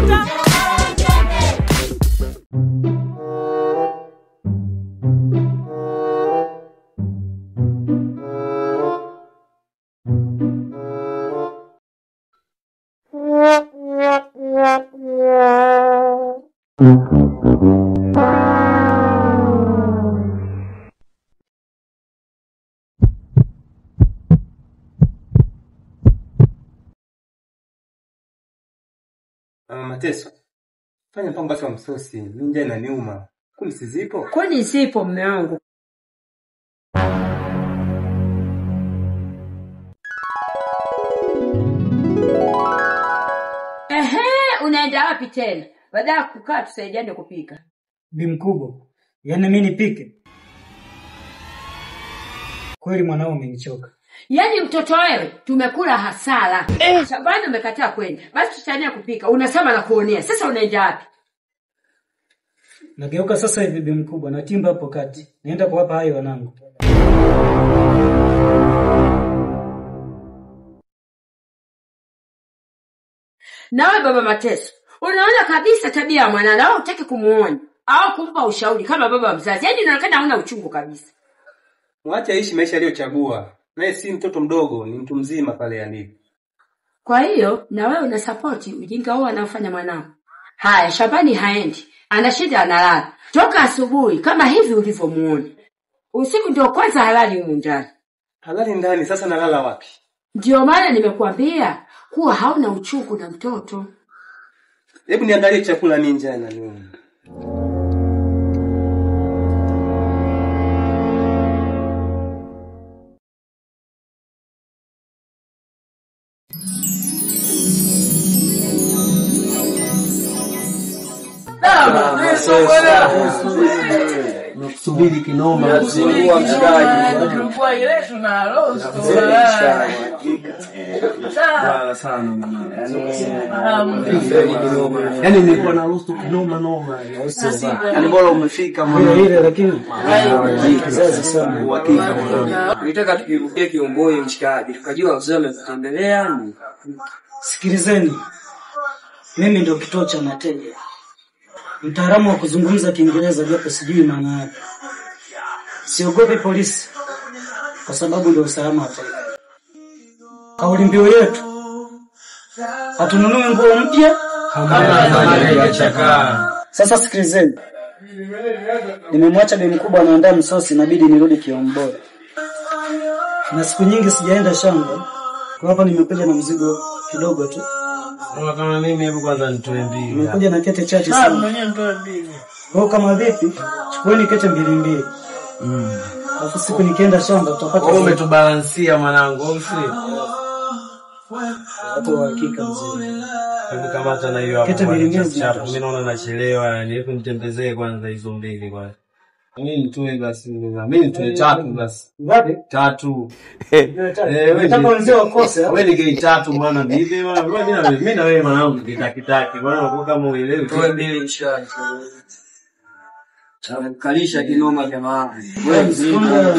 vita. Ah, Mateso, fanya mpango basi wa msosi, mimi njaa inaniuma. Kuni sizipo? Kwani zipo mme wangu? Ehe, unaenda wapi tena? Baada ya kukaa tusaidiane kupika. Bi mkubwa, yaani mimi nipike? Kweli mwanao umenichoka. Yaani mtoto wewe, tumekula hasara. Eh, Shabani umekataa kwenda. Basi tusaidiane kupika. Unasema na kuonea. Sasa unaenda wapi? Nageuka sasa hivi bi mkubwa, natimba hapo kati, naenda kuwapa hayo wanangu. Nawe baba Mateso, unaona kabisa tabia ya mwanana au hutaki kumuonya au kumpa ushauri kama baba mzazi. Yaani inaonekana hauna uchungu kabisa. Mwache aishi maisha aliyochagua. Naye si mtoto mdogo, ni mtu mzima pale alipo. Kwa hiyo na wewe unasapoti ujinga huo anaofanya mwanao. Haya, Shabani haendi, anashinda analala toka asubuhi kama hivi ulivyomuona. Usiku ndio kwanza halali humu ndani. Halali ndani, sasa nalala wapi? Ndio maana nimekuambia kuwa hauna uchungu na mtoto. Hebu niandalie chakula, mimi njaa inaniuma. Nakusubiri kinoma. Yaani nilikuwa na rosto kinoma noma. Yaani bora umefika Ile mwana. ile lakini kizazi sana. Uhakika mwana. Tulitaka tukirukia Kiomboi mshikaji, tukajua wazee wamekutembelea ni Sikilizeni, mimi ndio kituo cha Nateja, mtaalamu wa kuzungumza Kiingereza japo sijui maana yake. Siogopi polisi kwa sababu ndio usalama wa taifa. Kauli mbiu yetu, hatununui nguo mpya. Sasa sikilizeni, nimemwacha bi mkubwa anaandaa msosi, inabidi nirudi Kiomboi, na siku nyingi sijaenda shamba, kwa hapa nimekuja na mzigo kidogo tu. Kama kama mimi hebu kwanza nitoe mbili. Nimekuja na kete chache sana. Kwa hiyo kama vipi, chukueni kete mbili mbili. Alafu siku nikienda shamba tutapata Wewe umetubalansia mwanangu, au si? watu wa hakika mzee. Hebu kamata na hiyo hapo. Kete kwanza, mbili chap mbili chap. zinatosha. Mimi naona nachelewa yani. Hebu nitembezee kwanza hizo mbili kwanza. Mimi nitoe basi. Mimi nitoe tatu basi. Ngapi? Tatu. Eh, Nataka wenzao wakose. Wewe ni gei tatu mwana bibi mwana. Wewe mimi na mimi na wewe mwanangu kitakitaki. Bwana unakuwa kama uelewi. toe mbili mshikaji. Kalisha kinoma jamaa. Wewe mzima.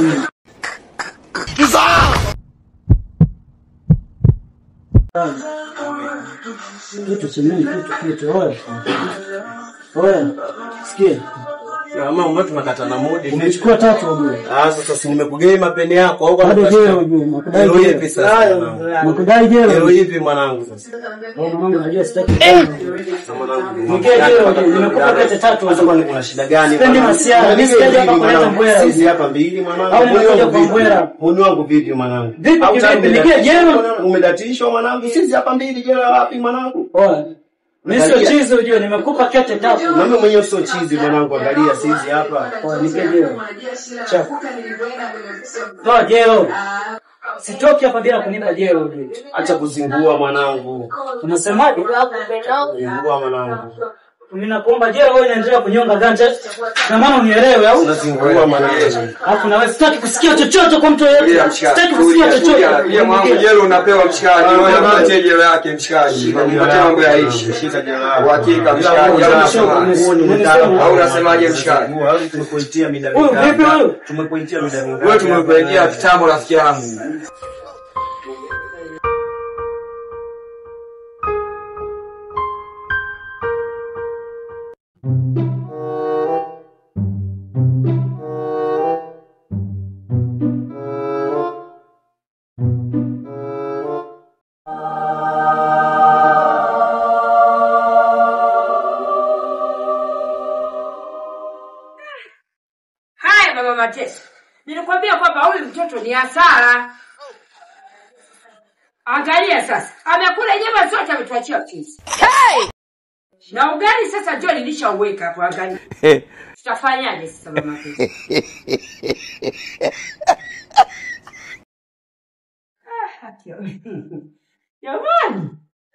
Kitu chemeni kitu kitu oya. Oya. Sikia. Kama umetu tunakata na modi. Umechukua tatu ujue. Ah sasa si nimekugei mapeni yako au Bado kama jela ujue. Nakudai Leo jela. ipi sasa? mwanangu? Nakudai Leo jela. ipi mwanangu sasa? Wewe mwanangu najua sitaki. Mwanangu. Nikie jela ujue. Nimekupa kete tatu Sasa ujue. kwani kuna shida gani? Sipendi mwanangu? masiara, mimi Mbili, sijaja hapa mbili, kuleta mwanangu. mbwela. Sisi hapa mbili mwanangu. Au Muni nimekuja wangu kwa vipi? mbwela. Muni wangu vipi mwanangu? Vipi Au kivipi? tangu Nikie jela? umedati- Umedatishwa mwanangu. Sisi hapa mbili jela wapi mwanangu? Oya. Mimi sio chizi ujue. Nimekupa kete tatu. Mimi mwenyewe sio chizi mwanangu, angalia sisi hapa. Oya, nikie jela. Chafu. Toa jelo. Sitoki hapa bila kunipa jelo ujue. Acha kuzingua mwanangu. Unasemaje? Zingua mwanangu. Mimi nakuomba jelo wewe unaendelea kunyonga ganja. Na maana unielewe au? Unazingua mwanangu. Alafu na wewe sitaki kusikia chochote kwa mtu yeyote. Sitaki kusikia chochote. Pia mwanangu jelo unapewa mshikaji. Wewe mpatie jelo yake mshikaji. Mpatie mambo ya ishi. Shika jela lako. Uhakika mshikaji. Au unasemaje? Au unasemaje mshikaji? Tumekuitia mida Huyu vipi mingapi? huyu? Tumekuitia mida mingapi? Wewe tumekuwekea kitambo rafiki yangu. Mateso. Nilikwambia kwamba huyu mtoto ni hasara. Angalia sasa, amekula nyama zote, ametuachia pisi na ugali. Sasa ndio nilishauweka hapo, angalia. Tutafanyaje sasa mama Pesa? Ah, haki ya- Jamani.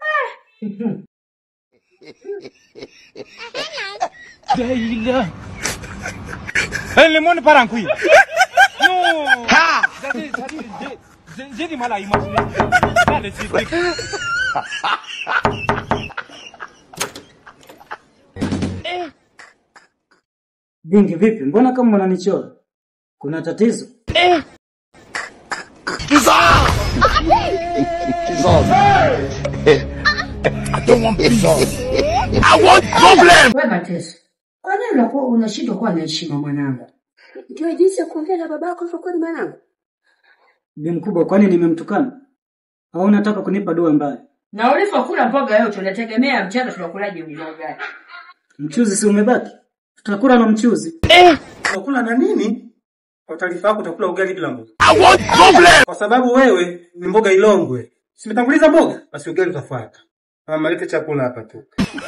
Eh, le monde part en couille. Non. Ha. J'ai du mal à imaginer. Là, le truc. Dingi vipi? Mbona kama unanichora? Kuna tatizo? We Mateso, kwa nini unakuwa unashindwa kuwa na heshima mwanangu? Ndio jinsi ya kuongea na babako hivyo kweli mwanangu? Bi mkubwa, kwani nimemtukana? Au unataka kunipa dua mbaya? Na ulivyokula mboga yote unategemea mchana tunakulaje mboga? Mchuzi si umebaki? Tutakula na mchuzi. Utakula na nini? Kwa taarifa yako utakula ugali bila mboga. Kwa sababu wewe ni mboga Ilongwe. Simetanguliza mboga, basi ugali utafuata. Mama lete chakula hapa tu.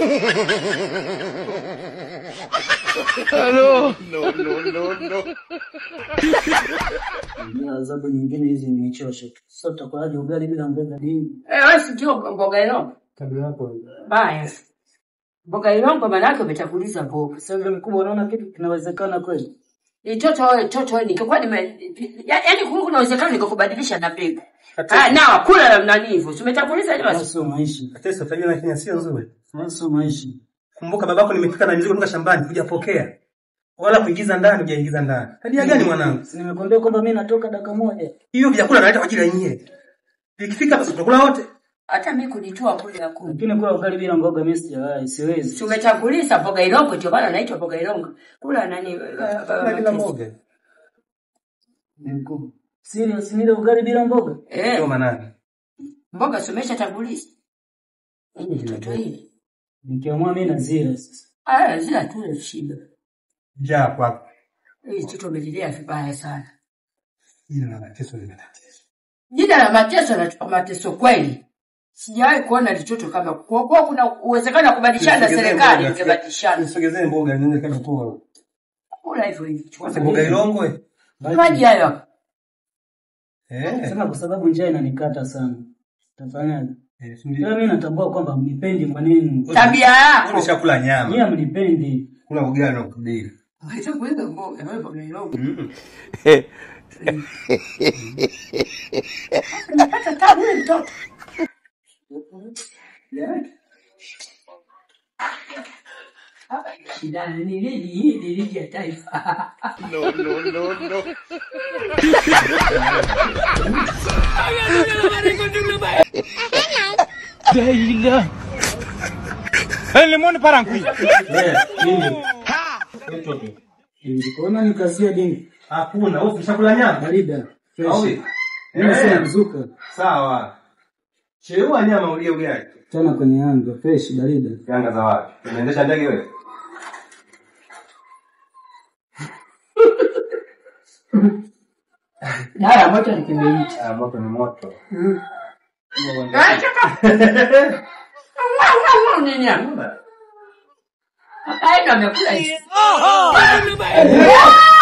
Na adhabu nyingine hizi nichoshe tu. Sasa tutakulaje ugali bila mboga dingi? Eh, wewe si ndio mboga ilongo? Tabia yako. Baya. Mboga ilongo maana yake umetakuliza mboga. Sasa bi mkubwa, unaona kitu kinawezekana kweli? Ni toto wewe, toto wewe ningekuwa nime ya- yaani kungekuwa kuna uwezekano nikakubadilisha na mbegu. Ah, na kula na nani hivyo. Si umetakuliza ile Haya basi. sio maisha. Atesa tabia na Kenya sio nzuri. Haya sio maisha. Kumbuka babako nimepika na mizigo kutoka shambani hujapokea. Wala kuingiza ndani hujaingiza ndani. Tabia gani mwanangu? Si nimekuambia kwamba mimi natoka dakika moja. Hiyo vyakula naleta kwa ajili ya nyie. Vikifika basi tutakula wote. Hata mimi kunitoa kule ya kuni. Lakini kula ugali bila mboga mimi sijawahi, siwezi. Si umetanguliza mboga ilongo ndio maana naitwa mboga ilongo. Kula nani? uh, uh, Kula bila Mateso. mboga. Bi mkubwa. Serious nile ugali bila mboga? Ndio Eh, manani. mboga si umeshatanguliza. Hii toto hii. Nikiamua mimi nazira sasa. Ah, zila tu shiba. Njaa kwako. Hii toto umelilea vibaya sana. Hili na mateso ni matatizo. Jina la mateso na mateso kweli. Sijawahi kuona litoto kama kwa kuwa kuna uwezekano wa kubadilishana na serikali ingebadilishana. Nisogezee mboga niende kama kwa. Kula hivyo hivyo. Chukua Sasa mboga Ilongwe. Maji hayo hapo. Eh. Sema kwa sababu njaa inanikata sana. Tafanyaje? Eh, si Ila ndio? mimi natambua kwamba mnipendi kwa nini? Tabia yako. Umeshakula nyama. Nyie mnipendi. Kula ugali na kudili. Wacha kuweka mboga, wewe mboga ilongo. Mm. Unapata tabu yule mtoto. Shida ni lini hii ni ligi ya taifa. Daïla. Eh, le monde part en couille. Eh, nini? Nilikuona nikazia dingi. Hakuna, wewe umeshakula nyama? Barida. Au Fresh. vipi? Mimi Eh. sina mzuka. Sawa. Cheua nyama ulie ugali. Tena kwenye anga fresh barida. Yanga za wapi? Unaendesha ndege wewe? Dawa ya moto ni kiberiti. Ah, moto ni moto. Acha ka. Nini hapo? Ai ndo amekula hizi.